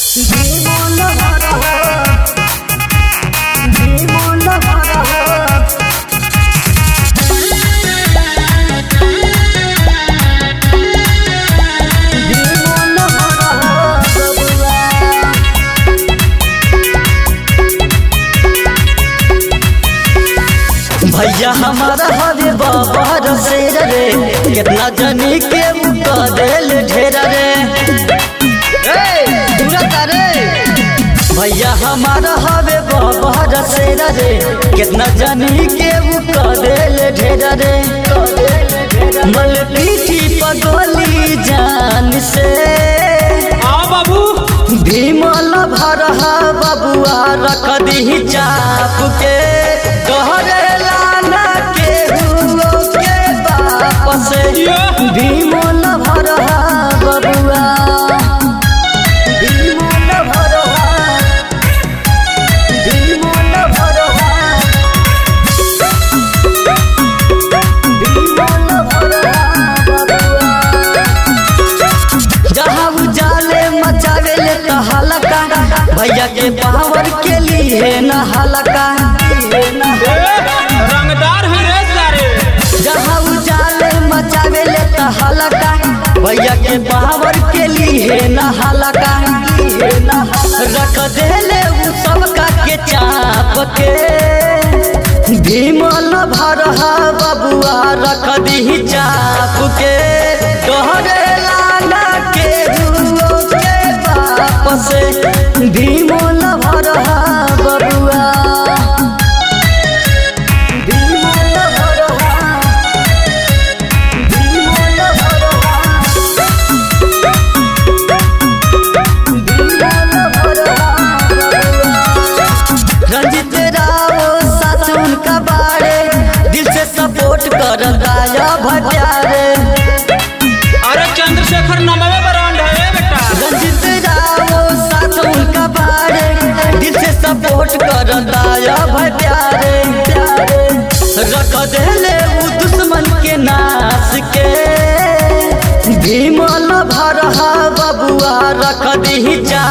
জীবন ভরা জীবন ভরা জীবন ভরা भैया हमारा हवे बाबा रसेर रे कितना जनी के मुका देल ढेर रे ए, दूरा तारे भैया हमारा हवे बाबा रसेर रे कितना जनी के मुका देल ढेर रे मल पीठी पगोली जान से आओ बाबू भीमल भरहा बबुआ रख दी चाप के तोहरे लाना के हुओ के बाप से भीमल भरहा बबुआ भीमल भरहा भीमल भरहा भीमल भरहा बबुआ जहाँ उजाले मचावे ले तो हलका भैया के पावर के लिए न हलका रंगदार है रे सारे जहाँ उजाले मचावे ले तो हलका भैया के पावर के लिए न हलका रख दे ले उ सबका के चाप के भीमल भरहा बबुआ रख दी चाप के तोहरे लाना के हुओ के बाप से भीमल भरहा बबुआ भीमल भरहा भीमल भरहा रंजित राव साथ उनका बारे दिल से सपोर्ट कर दाया भट्यारे अरे चंद्रशेखर नमवे ब्रांड है बेटा रंजित राव साथ उनका बारे दिल से सपोर्ट कर दाया भट्यारे रख देले उ दुश्मन के नाश के भीमल भरहा बबुआ रख दी जा